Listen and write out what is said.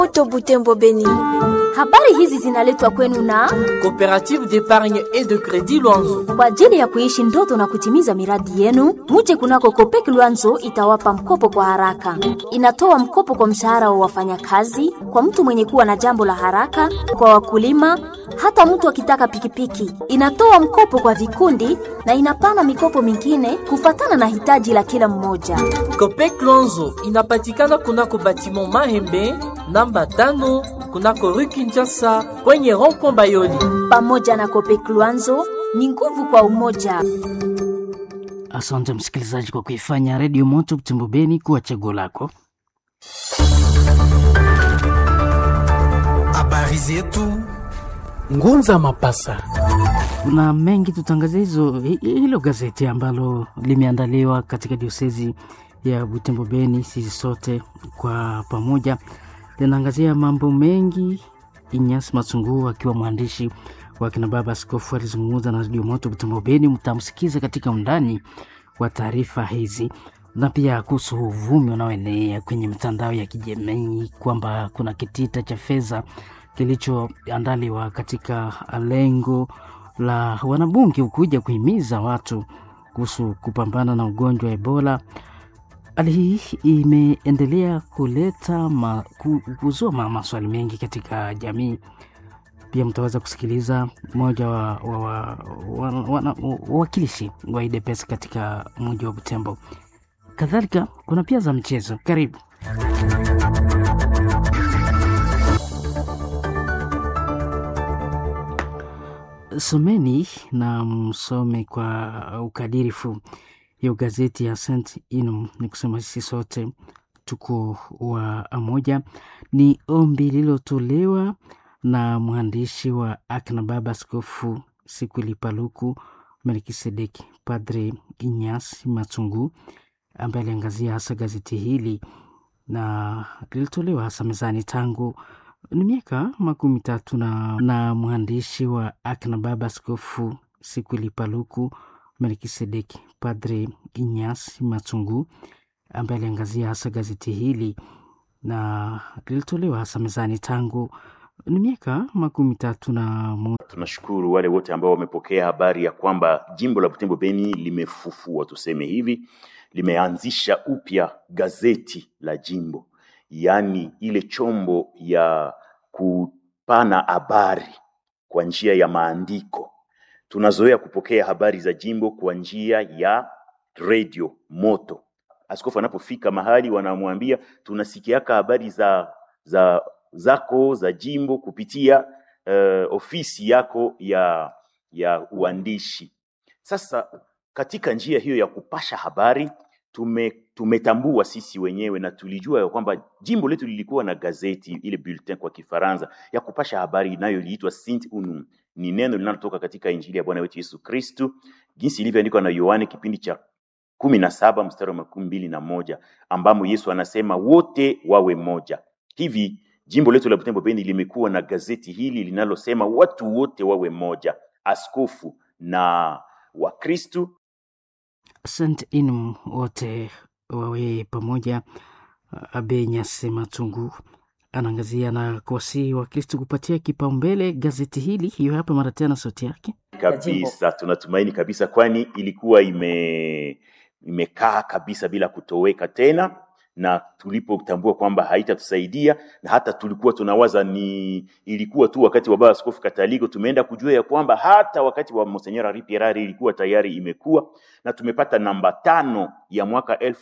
Moto Butembo Beni. Habari hizi zinaletwa kwenu na Coopérative d'épargne et de crédit Luanzo. kwa ajili ya kuishi ndoto na kutimiza miradi yenu. Muje kunako Kopek Luanzo itawapa mkopo kwa haraka. Inatoa mkopo kwa mshahara wa wafanyakazi, kwa mtu mwenye kuwa na jambo la haraka, kwa wakulima, hata mtu akitaka pikipiki. Inatoa mkopo kwa vikundi na inapana mikopo mingine kufatana na hitaji la kila mmoja. Copec Luanzo inapatikana kunako batiment Mahembe namba tano kunako rue Kinshasa kwenye rond-point Bayoli. Pamoja na Kopek Luanzo ni nguvu kwa umoja. Asante msikilizaji kwa kuifanya redio moto Butembo Beni kuwa chaguo lako. Habari zetu Ngunza Mapasa. Kuna mengi tutangazia hizo hi- hilo gazeti ambalo limeandaliwa katika diosezi ya Butembo Beni. Sisi sote kwa pamoja linaangazia mambo mengi. Inyas Masungu akiwa mwandishi wa kina baba askofu alizungumza na redio moto Butembo Beni, mtamsikiza katika undani wa taarifa hizi na pia kuhusu uvumi unaoenea kwenye mitandao ya kijamii kwamba kuna kitita cha fedha kilichoandaliwa katika lengo la wanabunge kuja kuhimiza watu kuhusu kupambana na ugonjwa wa Ebola. Hali hii imeendelea kuleta ma, ku- kuzua ma, maswali mengi katika jamii. Pia mtaweza kusikiliza mmoja wa wa- wa- wa- wana- wawakilishi wa UDPS katika mji wa Butembo. Kadhalika kuna pia za mchezo. Karibu. Someni na msome kwa ukadirifu hiyo gazeti ya Saint Inum. Ni kusema sisi sote tuko wa moja. Ni ombi lililotolewa na mwandishi wa akina baba Askofu Sikwili Paluku Melkisedeki, Padre Inyas Matungu, ambaye aliangazia hasa gazeti hili na lilitolewa hasa mezani tangu ni miaka makumi tatu na, na mwandishi wa akina baba Askofu Sikwili Paluku Melkisedeki, Padre Inyas Matungu, ambaye aliangazia hasa gazeti hili na lilitolewa hasa mezani tangu ni miaka makumi tatu na mo Tunashukuru wale wote ambao wamepokea habari ya kwamba jimbo la Butembo Beni limefufua, tuseme hivi, limeanzisha upya gazeti la jimbo, yaani ile chombo ya kupana habari kwa njia ya maandiko. Tunazoea kupokea habari za jimbo kwa njia ya radio moto. Askofu anapofika mahali wanamwambia tunasikiaka habari za za zako za jimbo kupitia uh, ofisi yako ya ya uandishi. Sasa katika njia hiyo ya kupasha habari tume, tumetambua sisi wenyewe na tulijua ya kwamba jimbo letu lilikuwa na gazeti ile bulletin kwa Kifaransa ya kupasha habari inayoliitwa Saint Unum. Ni neno linalotoka katika Injili ya Bwana wetu Yesu Kristu jinsi ilivyoandikwa na Yohane kipindi cha kumi na saba mstari wa makumi mbili na moja ambamo Yesu anasema wote wawe moja. Hivi jimbo letu la Butembo Beni limekuwa na gazeti hili linalosema watu wote wawe moja, askofu na Wakristu Saint Inum wote wawe pamoja. Abe Nyase Matungu anaangazia na kuwasihi Wakristo kupatia kipaumbele gazeti hili. Hiyo hapa mara tena sauti yake. kabisa. Tunatumaini kabisa, kwani ilikuwa ime imekaa kabisa bila kutoweka tena, na tulipotambua kwamba haitatusaidia na hata tulikuwa tunawaza ni ilikuwa tu wakati wa baba askofu Kataliko, tumeenda kujua ya kwamba hata wakati wa Monseigneur Henri Pierari ilikuwa tayari imekuwa, na tumepata namba tano ya mwaka elfu